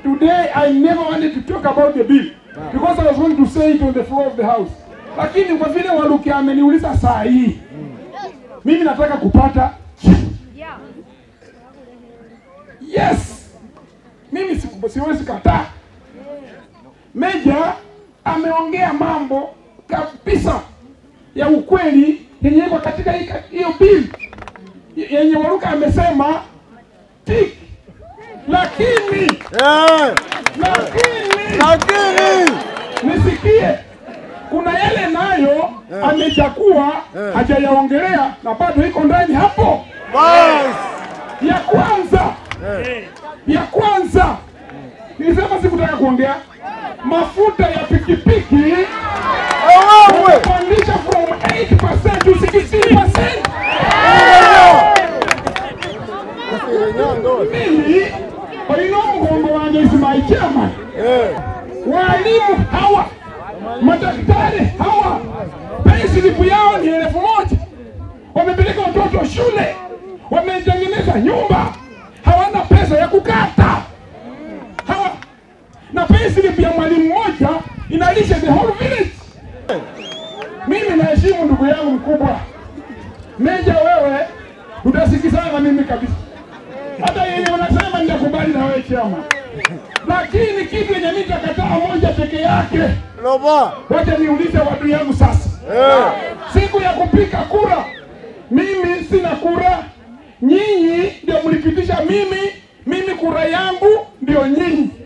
today I never wanted to talk about the bill because I was going to say it on the floor of the house, lakini kwa vile Waluki ameniuliza saa hii, mimi nataka kupata yes, mimi siku- siwezi kataa. Meja ameongea mambo kabisa ya ukweli yenye iko katika hii- hiyo bill yenye Waluka amesema tik, lakini Eh, lakini lakini nisikie, kuna yale nayo amechakua hajayaongelea na bado iko ndani hapo. bas Ya kwanza, ya kwanza nilisema sikutaka kuongea mafuta ya pikipiki wewe kupandisha from 8% to 16%. Mimi olina omugongo wange is my chairman. Eh, Walimu hawa madaktari hawa payslip yao ni elfu moja wamepeleka watoto shule, wametengeneza nyumba, hawana pesa ya kukata hawa, na payslip ya mwalimu mmoja inalisha the whole village. Mimi naheshimu ndugu yangu mkubwa Meja, wewe utasikizana na mimi kabisa, hata yenye unasema nitakubali na wewe chama, lakini kitu yenye mimi nitakataa moja peke yake. loba Wacha niulize watu yangu sasa, Eh, siku ya kupiga kura, mimi sina kura, nyinyi ndio mlipitisha mimi, mimi kura yangu ndio nyinyi.